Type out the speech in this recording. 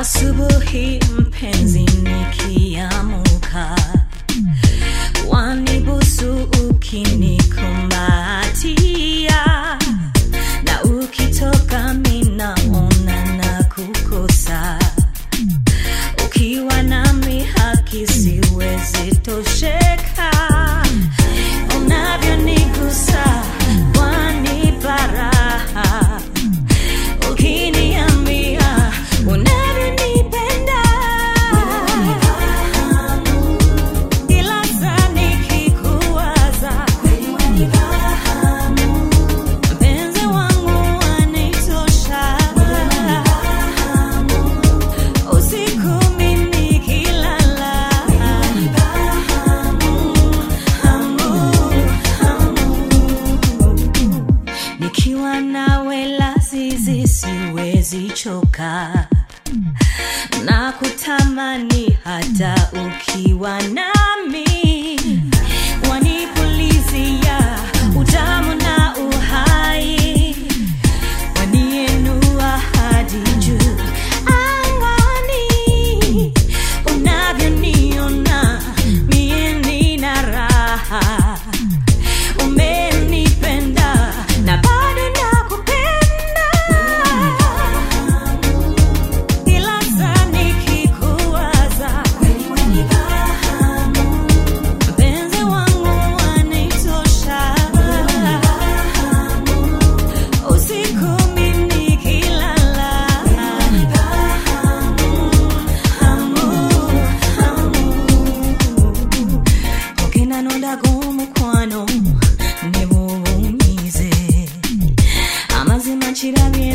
asubuhi mpenzi nikiamuka wanibusu ukinikumbatia na ukitoka minaona na kukosa ukiwa nami haki siwezi tosheka unavyonigusa wanipa raha ukiniambia unavyonipenda ila saa nikikuwaza mpenzi wangu wanitosha usiku mimi nikilala hamu, hamu. nikiwa nawe lazizi siwezi choka na kutamani hata ukiwa nami wanipulizia utamu na uhai wanienua hadi juu angani unavyoniona mie nina raha umenipenda na bado nakupenda ila saa nikikuwaza mpenzi wangu wanitosha usiku mimi nikilala hamu, hamu. ogenda nondako omukwano ne bw'oba onyize amazima kirabye